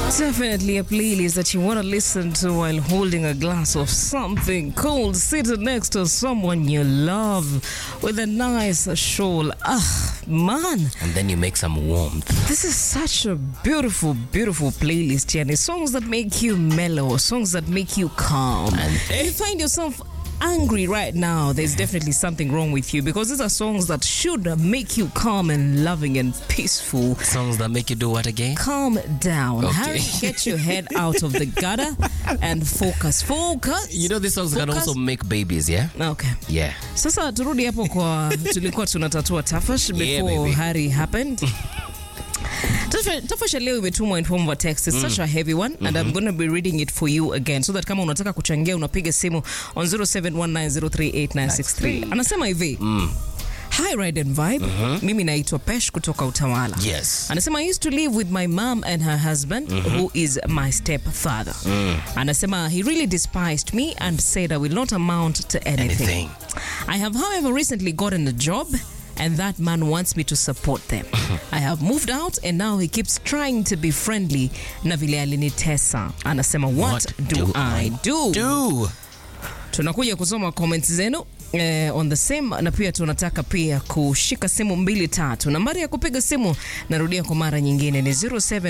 Definitely a playlist that you want to listen to while holding a glass of something cold, sitting next to someone you love with a nice shawl. Ah, man, and then you make some warmth. this is such a beautiful, beautiful playlist, Jenny. Songs that make you mellow, songs that make you calm. And- if you find yourself angry right now, there's definitely something wrong with you because these are songs that should make you calm and loving and peaceful. Songs that make you do what again? Calm down. Okay. Harry, get your head out of the gutter and focus. Focus. You know these songs can Focus. also make babies, yeah? Okay. Yeah. Sasa turudi hapo kwa tulikuwa tunatatua tafash before Yeah, baby. Harry happened. Tafash tafash ya leo imetumwa in form of a text. It's such a heavy one and I'm going to be reading it for you again so that kama unataka kuchangia unapiga simu on 0719038963. Anasema hivi. Hi Ride and Vibe. Mimi naitwa Pesh kutoka Utawala. Yes. Anasema I used to live with my mom and her husband who is my stepfather. Anasema he really despised me and said I will not amount to anything. Anything. I have however recently gotten a job and that man wants me to support them. I have moved out and now he keeps trying to be friendly na vile alinitesa. Anasema what, What do, do I do? Do. tunakuja kusoma comments zenu eh, on the same na pia tunataka pia kushika simu mbili tatu nambari ya kupiga simu narudia kwa mara nyingine ni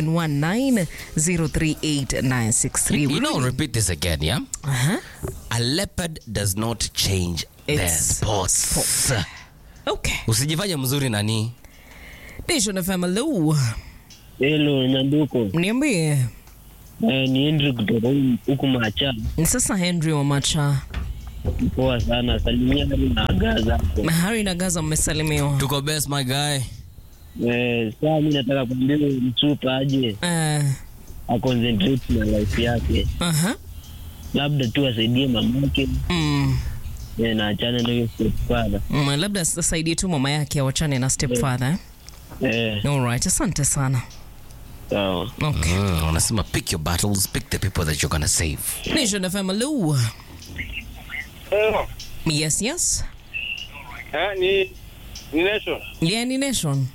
0719038963 You know, repeat this again, yeah? uh-huh. A leopard does not change their Its spots. okay Usijifanye mzuri nani? Nation FM hello Hello, Nyanduko. niambie Eh, ni Henry kutoka hu- huku Macha. ni sasa Henry wa Macha Poa sana. Salimia Hari na Gaza hapo. Harry na Gaza mmesalimiwa Tuko best my guy. Eh, saa mi nataka kuambia huyu msupa aje uh, aconcentrate na life yake, uh-huh. labda tu asaidie mamake mm. eh, na achane na hiyo stepfather. Mm, labda asaidie tu mama yake awachane na stepfather eh? Eh, Alright, asante sana sawa. okay. Mm, wanasema pick your battles, pick the people that you're gonna save. Nation FM hello Eh, yes yes eh, ni ni nation Yeah, ni Nation.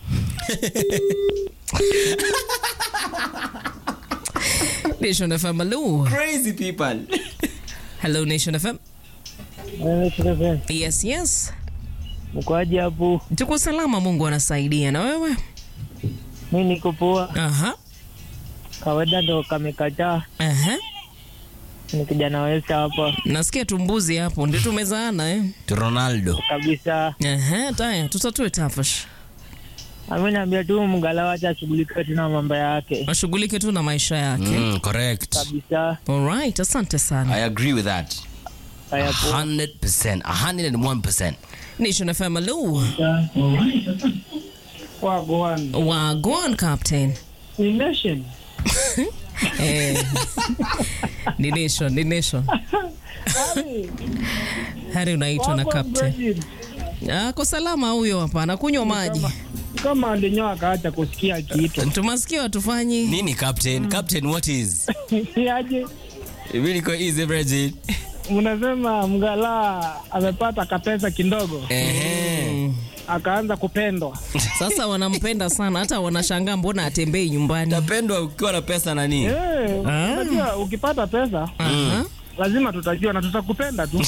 Nation FM, hello. Crazy people. Hello, Nation FM. Eh, shikamoo. Yes, yes. Mkoaje hapo? Tuko salama, Mungu anasaidia. Na wewe? Mi niko poa. Aha. Kawaida ndo kamekataa. Aha. Ni kijana wesa hapa Nasikia tumbuzi hapo, ndio tumezaana eh. To Ronaldo. kabisa. Aha, taya, tutatue tafash. Ameniambia tu mgala wacha ashughulike tu na mambo yake Ashughulike tu na maisha yake. Mm, correct. kabisa. Alright, asante sana. I agree with that. Haya poa. 100%. 101%. Nation FM, hello. Wagwan. Wa, go on, Captain. Ni nation. Eh. ni Nation, ni Nation. Hari unaitwa na Captain. Ako salama huyo hapa, anakunywa maji. kama alinyoa akaacha kusikia kitu Tumasikia watufanyi. Nini captain? Captain what is? aje Really go easy Bridget. mnasema mgala amepata kapesa kidogo Eh. akaanza kupendwa Sasa wanampenda sana, hata wanashangaa mbona atembei nyumbani. Tapendwa ukiwa na pesa nani? Eh, unajua ukipata pesa Aha. lazima tutajua na tutakupenda tu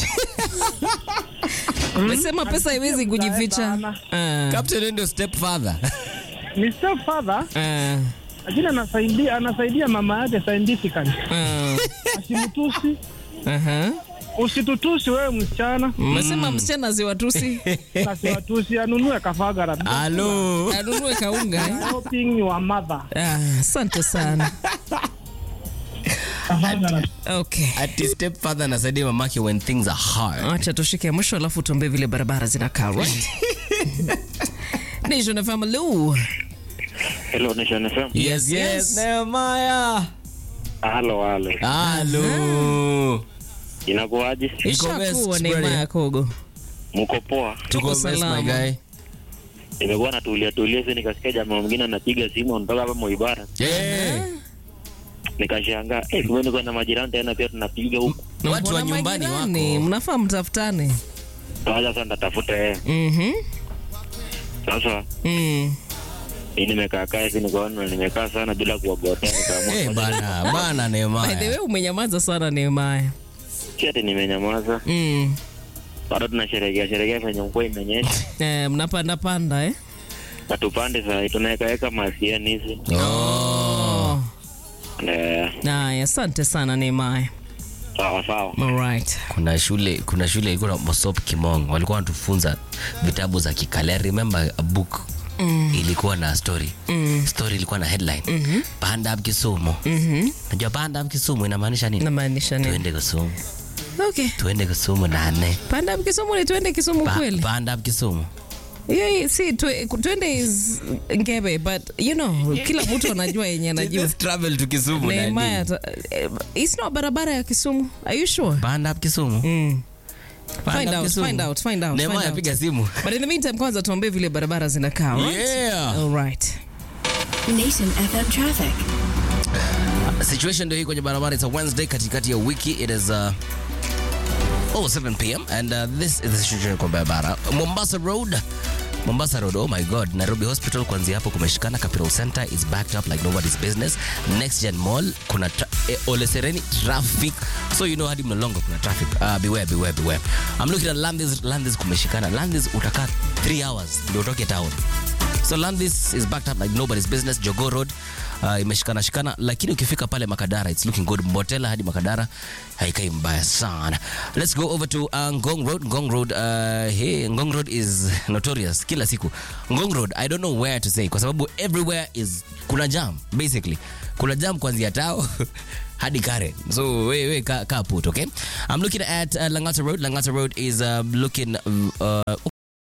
Umesema pesa haiwezi kujificha. Sana. Ah, Captain wewe ndio stepfather. ni stepfather ah, lakini anasaidia anasaidia mama yake scientifically ah, asimtusi aha. usitutusi wewe msichana Umesema msichana ziwatusi nasiwatusi anunue kafagara Hello. anunue kaunga. eh? helping your mother Ah, Asante sana. kafagara Okay. Ati stepfather anasaidia mamake when things are hard. Acha tushike mwisho alafu tuambie vile barabara zinakaa, right? Nation FM, hello. hello nation fm Yes, yes. yes. Nehemiah. halo halo Hello. inakuwaje Iko Ishakuwa best, neema brother. ya Kogo. mko poa Tuko best my salama. guy. nimekuwa natulia tulia hivi nikasikia jamaa mwingine anapiga simu anatoka hapa Moibara Yeah. nikashangaa eh kumbe niko na majirani tena pia tunapiga huku Watu wa Mbona nyumbani majirani? wako. Mnafaa mtafutane. sasa sasa nitatafuta yeye Mhm. sasa Mm. Hii nimekaa kaa hivi nikaona nimekaa sana bila kuogotea nikaamua. Eh, bana, bana By the way, Nehemiah. umenyamaza sana Nehemiah. Si ati nimenyamaza. Mm. Bado tunasherehekea sherehekea venye mvua imenyesha. Eh, mnapanda panda eh? Na tupande saa hii tunaweka weka masiani hizi. Oh. Eh, Haya, asante sana Nehemiah. sawa sawa. Alright. kuna shule kuna shule ilikuwa na Mosop Kimong walikuwa wanatufunza vitabu za kikale remember a book mm. ilikuwa na story mm. story ilikuwa na headline mm-hmm. panda up Kisumu mm-hmm. najua panda up Kisumu inamaanisha nini Namaanisha nini? tuende Kisumu Okay. tuende Kisumu nane Panda Kisumu ni tuende Kisumu Pa, kweli? panda up Kisumu Hiyo hii- si twe- twende is ngebe but you know kila mtu anajua yenye anajua. Just travel to Kisumu Nehemiah, nani ata- eh, it's not barabara ya Kisumu. Are you sure? panda up Kisumu Mm. Panda Find up out, Kisumu. find out, find out, Nehemiah, find out. piga simu But in the meantime kwanza tuambie vile barabara zinakaa, alright? yeah Alright. Nation FM traffic. situation ndio hii kwenye barabara it's a wednesday katikati ya wiki it is uh, oh 7 pm and uh, this is the situation kwa barabara mombasa road Mombasa Road, oh my god. Nairobi Hospital kuanzia hapo kumeshikana. Capital Center is backed up like nobody's business. Next Gen Mall kuna tra eh, Ole Sereni traffic. So you know hadi Mlolongo kuna traffic. Uh, beware, beware, beware. I'm looking at Landis, Landis kumeshikana. Landis utakaa 3 hours ndio utoke town. So Landis is backed up like nobody's business. Jogo Road uh, imeshikana shikana, lakini ukifika pale Makadara it's looking good. Mbotela hadi Makadara haikai mbaya sana. Let's go over to uh, Ngong Road. Ngong Road, uh, hey, Ngong Road is notorious kila siku. Ngong Road, I don't know where to say kwa sababu everywhere is kuna jam basically. Kuna jam kuanzia tao hadi Karen. So we we ka, ka put, okay? I'm looking at uh, Langata Road. Langata Road is uh, looking uh,